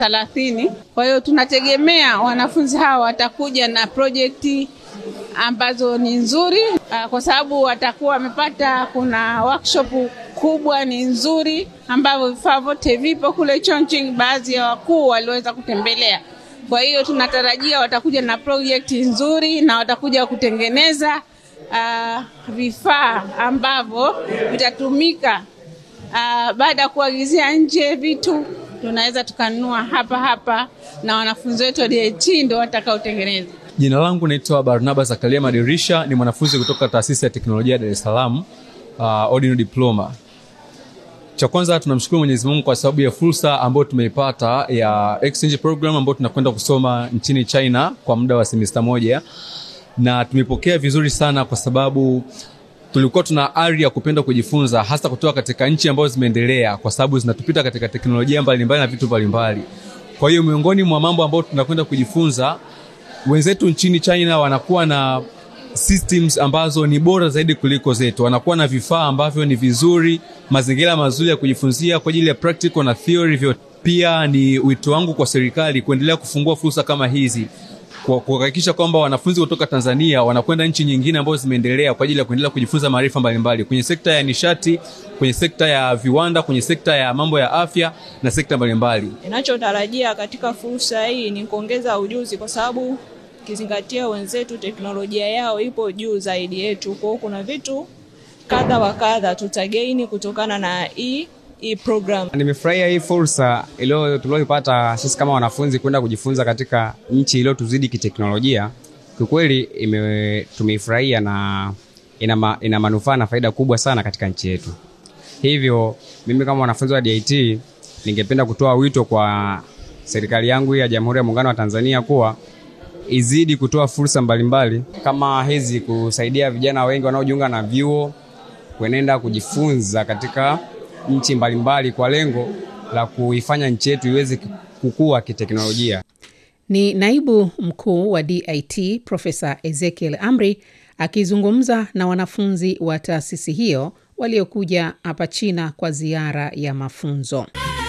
thelathini. Kwa hiyo tunategemea wanafunzi hawa watakuja na projekti ambazo ni nzuri, kwa sababu watakuwa wamepata, kuna workshop kubwa ni nzuri, ambavyo vifaa vyote vipo kule Chongqing. Baadhi ya wakuu waliweza kutembelea, kwa hiyo tunatarajia watakuja na projekti nzuri na watakuja kutengeneza uh, vifaa ambavyo vitatumika uh, baada ya kuagizia nje vitu tunaweza tukanunua hapa hapa na wanafunzi wetu wa DIT ndio watakaotengeneza. Jina langu naitwa Barnaba Zakaria Madirisha, ni mwanafunzi kutoka taasisi ya teknolojia ya Dar es Salaam, uh, ordinary diploma. Cha kwanza tunamshukuru Mwenyezi Mungu kwa sababu ya fursa ambayo tumeipata ya exchange program ambayo tunakwenda kusoma nchini China kwa muda wa semesta moja, na tumepokea vizuri sana kwa sababu tulikuwa tuna ari ya kupenda kujifunza hasa kutoka katika nchi ambazo zimeendelea, kwa sababu zinatupita katika teknolojia mbalimbali na vitu mbalimbali. Kwa hiyo miongoni mwa mambo ambayo tunakwenda kujifunza, wenzetu nchini China wanakuwa na systems ambazo ni bora zaidi kuliko zetu, wanakuwa na vifaa ambavyo ni vizuri, mazingira mazuri ya kujifunzia kwa ajili ya practical na theory vyote. Pia ni wito wangu kwa serikali kuendelea kufungua fursa kama hizi kwa kuhakikisha kwamba wanafunzi kutoka Tanzania wanakwenda nchi nyingine ambazo zimeendelea kwa ajili ya kuendelea kujifunza maarifa mbalimbali kwenye sekta ya nishati, kwenye sekta ya viwanda, kwenye sekta ya mambo ya afya na sekta mbalimbali. Ninachotarajia katika fursa hii ni kuongeza ujuzi, kwa sababu ukizingatia wenzetu teknolojia yao ipo juu zaidi yetu. Kwa hiyo kuna vitu kadha wa kadha tutagaini kutokana na hii hii program. Nimefurahia hii fursa iliyo tulioipata sisi kama wanafunzi kwenda kujifunza katika nchi iliyotuzidi kiteknolojia. Kiukweli tumeifurahia na ina, ma, ina manufaa na faida kubwa sana katika nchi yetu. Hivyo mimi kama mwanafunzi wa DIT ningependa kutoa wito kwa serikali yangu ya Jamhuri ya Muungano wa Tanzania kuwa izidi kutoa fursa mbalimbali kama hizi, kusaidia vijana wengi wanaojiunga na vyuo kuenenda kujifunza katika nchi mbalimbali kwa lengo la kuifanya nchi yetu iweze kukua kiteknolojia. Ni naibu mkuu wa DIT Profesa Ezekiel Amri akizungumza na wanafunzi wa taasisi hiyo waliokuja hapa China kwa ziara ya mafunzo.